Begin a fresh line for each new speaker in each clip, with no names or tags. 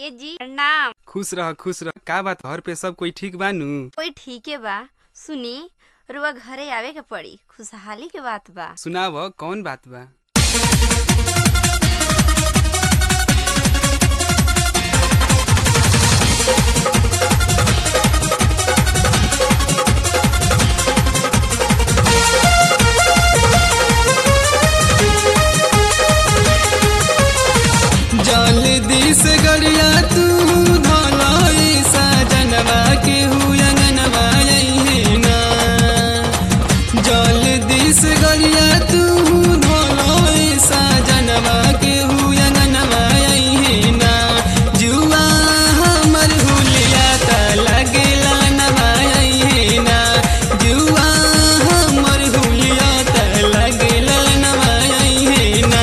ए जी प्रणाम
खुश रह खुश रह का बात घर पे सब कोई ठीक बानू
कोई ठीके बा सुनी रुआ घरे आवे के पड़ी खुशहाली के बात बा
सुनाव कौन बात बा जल्दी से गरिया तू धलाई सजनवा के हुयंगनवा ना जल्दी से गरिया तू धलाई सजनवा के हुयंगनवा ना जुआ हमर हुलिया त लगेला नवा ना जुआ हमर हुलिया त लगेला नवा ना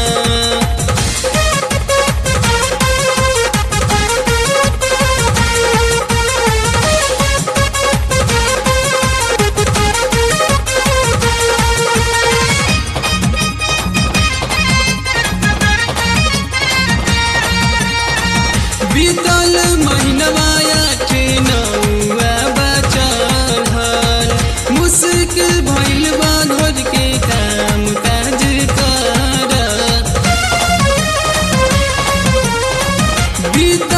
बीतल महीनवाया के नौआ बचल हल मुश्किल भइल बा घर के काम काज कर बीत